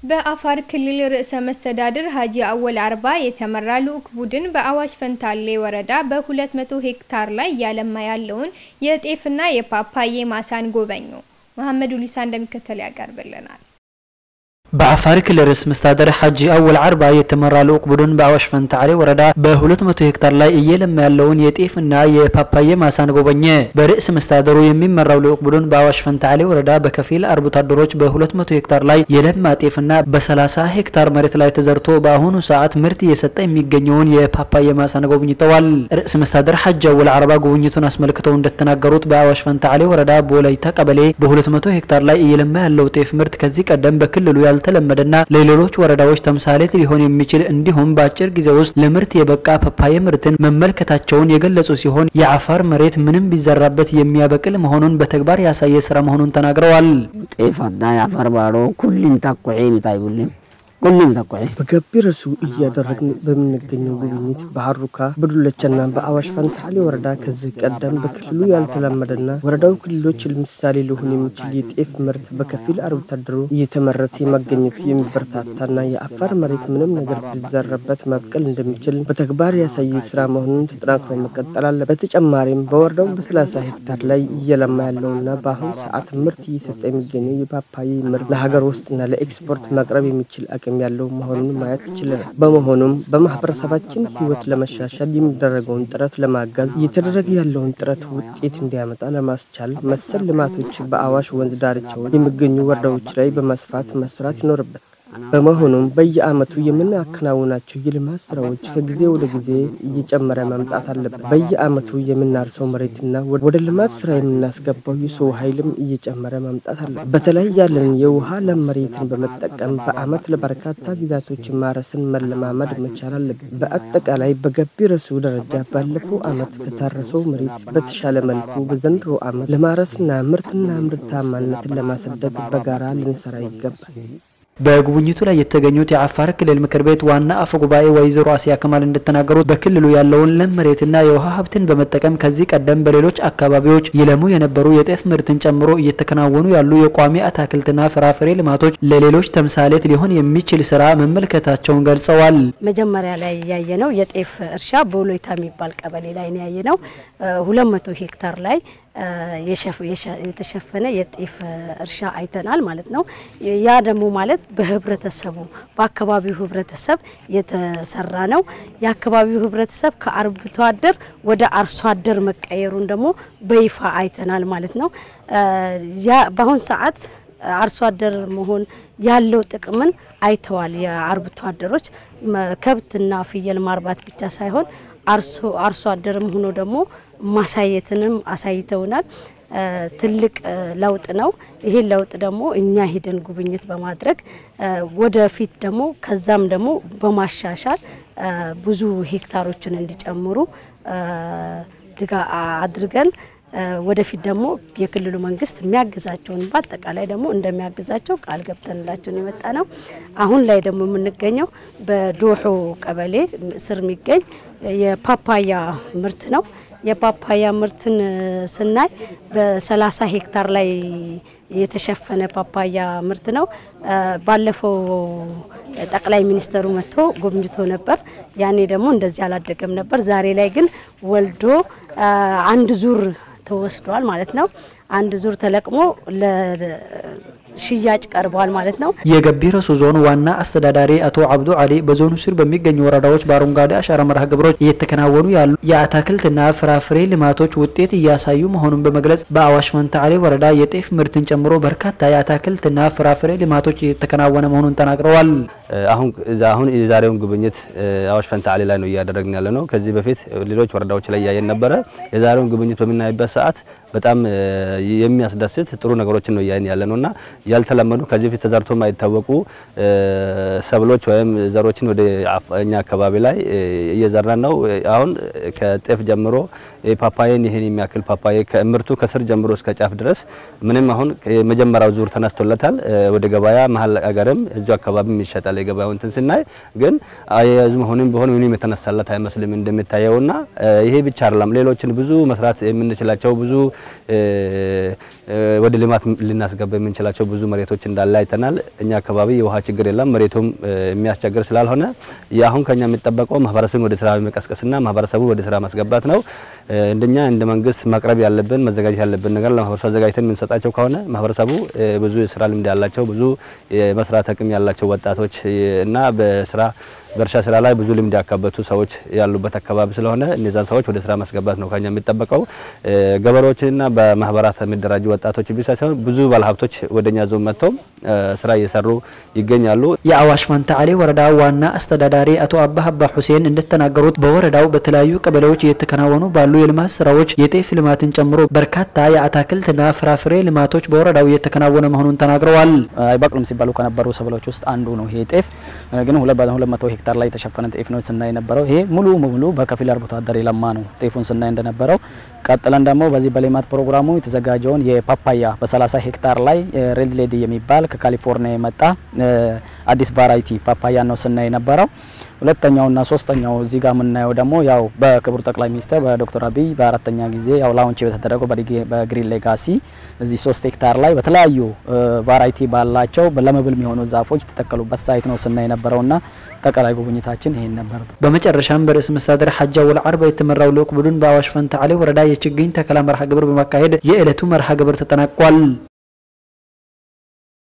በአፋር ክልል ርዕሰ መስተዳድር ሀጂ አወል አርባ የተመራ ልዑክ ቡድን በአዋሽ ፈንታሌ ወረዳ በ200 ሄክታር ላይ እያለማ ያለውን የጤፍና የፓፓዬ ማሳን ጎበኙ። መሐመድ ኡሊሳ እንደሚከተል ያቀርብልናል። በአፋር ክልል ርዕሰ መስተዳድር ሀጂ አወል አርባ የተመራ ልዑክ ቡድን በአዋሽ ፈንታሌ ወረዳ በ200 ሄክታር ላይ እየለማ ያለውን የጤፍና የፓፓዬ ማሳን ጎበኘ። በርዕሰ መስተዳድሩ የሚመራው ልዑክ ቡድን በአዋሽ ፈንታሌ ወረዳ በከፊል አርብቶ አደሮች በ200 ሄክታር ላይ የለማ ጤፍና በ30 ሄክታር መሬት ላይ ተዘርቶ በአሁኑ ሰዓት ምርት እየሰጠ የሚገኘውን የፓፓዬ ማሳን ጎብኝተዋል። ርዕሰ መስተዳድር ሀጂ አወል አርባ ጉብኝቱን አስመልክተው እንደተናገሩት በአዋሽ ፈንታሌ ወረዳ በወላይታ ቀበሌ በ200 ሄክታር ላይ እየለማ ያለው ጤፍ ምርት ከዚህ ቀደም በክልሉ ያልተለመደና ለሌሎች ወረዳዎች ተምሳሌት ሊሆን የሚችል እንዲሁም በአጭር ጊዜ ውስጥ ለምርት የበቃ ፓፓዬ ምርትን መመልከታቸውን የገለጹ ሲሆን የአፋር መሬት ምንም ቢዘራበት የሚያበቅል መሆኑን በተግባር ያሳየ ስራ መሆኑን ተናግረዋል። ጤፍ አዳ የአፋር ባሮ ኩሊን ታቆዒ ሚታይቡልም ሁሉም ተቆይ በገቢ ረሱ እያደረግን በምንገኘው ጉብኝት በሀሩካ በዱለቻና በአዋሽ ፈንታሌ ወረዳ ከዚህ ቀደም በክልሉ ያልተለመደና ወረዳው ክልሎች ምሳሌ ሊሆን የሚችል የጤፍ ምርት በከፊል አርብቶ አደሩ እየተመረተ የመገኘቱ የሚበረታታና የአፋር መሬት ምንም ነገር ቢዘረበት መብቀል እንደሚችል በተግባር ያሳየ ስራ መሆኑን ተጠናክሮ መቀጠል አለ። በተጨማሪም በወረዳው በሰላሳ ሄክታር ላይ እየለማ ያለውና በአሁኑ ሰዓት ምርት እየሰጠ የሚገኘው የፓፓዬ ምርት ለሀገር ውስጥና ለኤክስፖርት ማቅረብ የሚችል አቅም ያለው መሆኑን ማየት ችለናል። በመሆኑም በማህበረሰባችን ሕይወት ለመሻሻል የሚደረገውን ጥረት ለማገዝ እየተደረገ ያለውን ጥረት ውጤት እንዲያመጣ ለማስቻል መሰል ልማቶች በአዋሽ ወንዝ ዳርቻዎች የሚገኙ ወረዳዎች ላይ በመስፋት መስራት ይኖርበታል። በመሆኑም በየዓመቱ የምናከናውናቸው የልማት ስራዎች ከጊዜ ወደ ጊዜ እየጨመረ መምጣት አለበት። በየዓመቱ የምናርሰው መሬትና ወደ ልማት ስራ የምናስገባው የሰው ኃይልም እየጨመረ መምጣት አለበት። በተለይ ያለን የውሃ ለም መሬትን በመጠቀም በዓመት ለበርካታ ጊዜያቶች ማረስን መለማመድ መቻል አለብን። በአጠቃላይ በገቢ ረሱ ደረጃ ባለፈው ዓመት ከታረሰው መሬት በተሻለ መልኩ በዘንድሮ ዓመት ለማረስና ምርትና ምርታማነትን ለማሳደግ በጋራ ልንሰራ ይገባል። በጉብኝቱ ላይ የተገኙት የአፋር ክልል ምክር ቤት ዋና አፈ ጉባኤ ወይዘሮ አሲያ ከማል እንደተናገሩት በክልሉ ያለውን ለም መሬትና የውሃ ሀብትን በመጠቀም ከዚህ ቀደም በሌሎች አካባቢዎች ይለሙ የነበሩ የጤፍ ምርትን ጨምሮ እየተከናወኑ ያሉ የቋሚ አትክልትና ፍራፍሬ ልማቶች ለሌሎች ተምሳሌት ሊሆን የሚችል ስራ መመልከታቸውን ገልጸዋል። መጀመሪያ ላይ ያየነው የጤፍ እርሻ በወሎይታ የሚባል ቀበሌ ላይ ነው ያየነው ሁለት መቶ ሄክታር ላይ የተሸፈነ የጤፍ እርሻ አይተናል ማለት ነው። ያ ደግሞ ማለት በህብረተሰቡ በአካባቢው ህብረተሰብ የተሰራ ነው። የአካባቢው ህብረተሰብ ከአርብቶ አደር ወደ አርሶ አደር መቀየሩን ደግሞ በይፋ አይተናል ማለት ነው። በአሁን ሰዓት አርሶ አደር መሆን ያለው ጥቅምን አይተዋል። የአርብቶ አደሮች ከብትና ፍየል ማርባት ብቻ ሳይሆን አርሶ አደርም ሆኖ ደግሞ ማሳየትንም አሳይተውናል። ትልቅ ለውጥ ነው። ይሄን ለውጥ ደግሞ እኛ ሂደን ጉብኝት በማድረግ ወደፊት ደግሞ ከዛም ደግሞ በማሻሻል ብዙ ሄክታሮችን እንዲጨምሩ ድጋ አድርገን ወደፊት ደግሞ የክልሉ መንግስት የሚያግዛቸውን በአጠቃላይ ደግሞ እንደሚያግዛቸው ቃል ገብተንላቸው የመጣ ነው። አሁን ላይ ደግሞ የምንገኘው በዶሖ ቀበሌ ስር የሚገኝ የፓፓያ ምርት ነው። የፓፓያ ምርትን ስናይ በሰላሳ ሄክታር ላይ የተሸፈነ ፓፓያ ምርት ነው። ባለፈው ጠቅላይ ሚኒስተሩ መጥቶ ጎብኝቶ ነበር። ያኔ ደግሞ እንደዚህ አላደገም ነበር። ዛሬ ላይ ግን ወልዶ አንድ ዙር ተወስዷል ማለት ነው። አንድ ዙር ተለቅሞ ሽያጭ ቀርበዋል ማለት ነው። የገቢ ረሱ ዞን ዋና አስተዳዳሪ አቶ አብዱ አሊ በዞኑ ስር በሚገኙ ወረዳዎች በአረንጓዴ አሻራ መርሃ ግብሮች እየተከናወኑ ያሉ የአትክልትና ፍራፍሬ ልማቶች ውጤት እያሳዩ መሆኑን በመግለጽ በአዋሽ ፈንታሌ ወረዳ የጤፍ ምርትን ጨምሮ በርካታ የአትክልትና ፍራፍሬ ልማቶች እየተከናወነ መሆኑን ተናግረዋል። አሁን አሁን የዛሬውን ጉብኝት አዋሽ ፈንታሌ ላይ ነው እያደረግን ያለ ነው። ከዚህ በፊት ሌሎች ወረዳዎች ላይ እያየን ነበረ። የዛሬውን ጉብኝት በምናይበት ሰዓት በጣም የሚያስደስት ጥሩ ነገሮችን ነው እያየን ያለ ነውና ያልተለመዱ ከዚህ በፊት ተዘርቶ የማይታወቁ ሰብሎች ወይም ዘሮችን ወደ እኛ አካባቢ ላይ እየዘራን ነው። አሁን ከጤፍ ጀምሮ ፓፓዬን ይሄን የሚያክል ፓፓዬ ከምርቱ ከስር ጀምሮ እስከ ጫፍ ድረስ ምንም አሁን የመጀመሪያው ዙር ተነስቶለታል። ወደ ገበያ መሀል አገርም እዚሁ አካባቢም ይሸጣል ይመስላል የገበያው እንትን ስናይ፣ ግን አያያዙ መሆኑን ቢሆን ምንም የተነሳለት አይመስልም እንደሚታየውና ይሄ ብቻ አይደለም። ሌሎችን ብዙ መስራት የምንችላቸው ብዙ ወደ ልማት ልናስገባ የምንችላቸው ብዙ መሬቶች እንዳለ አይተናል። እኛ አካባቢ የውሃ ችግር የለም። መሬቱም የሚያስቸግር ስላልሆነ አሁን ከኛ የሚጠበቀው ማህበረሰቡን ወደ ስራ መቀስቀስና ማህበረሰቡ ወደ ስራ ማስገባት ነው። እንደኛ እንደ መንግስት ማቅረብ ያለብን መዘጋጀት ያለብን ነገር ለማህበረሰቡ አዘጋጅተን የምንሰጣቸው ከሆነ ማህበረሰቡ ብዙ የስራ ልምድ ያላቸው ብዙ የመስራት አቅም ያላቸው ወጣቶች እና በስራ በእርሻ ስራ ላይ ብዙ ልምድ ያካበቱ ሰዎች ያሉበት አካባቢ ስለሆነ እነዛን ሰዎች ወደ ስራ ማስገባት ነው ከኛ የሚጠበቀው። ገበሬዎችና በማህበራት የሚደራጁ ወጣቶች ብቻ ሳይሆን ብዙ ባለሀብቶች ወደኛ ዞን መጥተው ስራ እየሰሩ ይገኛሉ። የአዋሽ ፈንታሌ ወረዳ ዋና አስተዳዳሪ አቶ አባሀባ ሁሴን እንደተናገሩት በወረዳው በተለያዩ ቀበሌዎች እየተከናወኑ ባሉ የልማት ስራዎች የጤፍ ልማትን ጨምሮ በርካታ የአትክልትና ፍራፍሬ ልማቶች በወረዳው እየተከናወነ መሆኑን ተናግረዋል። አይበቅሉም ሲባሉ ከነበሩ ሰብሎች ውስጥ አንዱ ነው ይሄ ጤፍ። ግን ሁለት መቶ ሄክታር ላይ የተሸፈነ ጤፍ ነው ስናይ የነበረው። ይሄ ሙሉ ሙሉ በከፊል አርብቶ አደር የለማ ነው ጤፉን ስናይ እንደነበረው። ቀጥለን ደግሞ በዚህ በሌማት ፕሮግራሙ የተዘጋጀውን የፓፓያ በ30 ሄክታር ላይ ሬድ ሌዲ የሚባል ከካሊፎርኒያ የመጣ አዲስ ቫራይቲ ፓፓያ ነው ስናይ የነበረው። ሁለተኛውና ሶስተኛው እዚህ ጋር የምናየው ደግሞ ያው በክቡር ጠቅላይ ሚኒስትር በዶክተር አብይ በአራተኛ ጊዜ ያው ላውንች በተደረገው በግሪን ሌጋሲ እዚህ ሶስት ሄክታር ላይ በተለያዩ ቫራይቲ ባላቸው ለመብል የሚሆኑ ዛፎች የተተከሉበት ሳይት ነው ስናይ የነበረውና ጠቅላይ ጉብኝታችን ይሄን ነበር። በመጨረሻም በርዕሰ መስተዳድር ሐጂ አወል አርባ የተመራው ልዑክ ቡድን በአዋሽ ፈንታሌ ወረዳ የችግኝ ተከላ መርሃ ግብር በማካሄድ የዕለቱ መርሃ ግብር ተጠናቋል።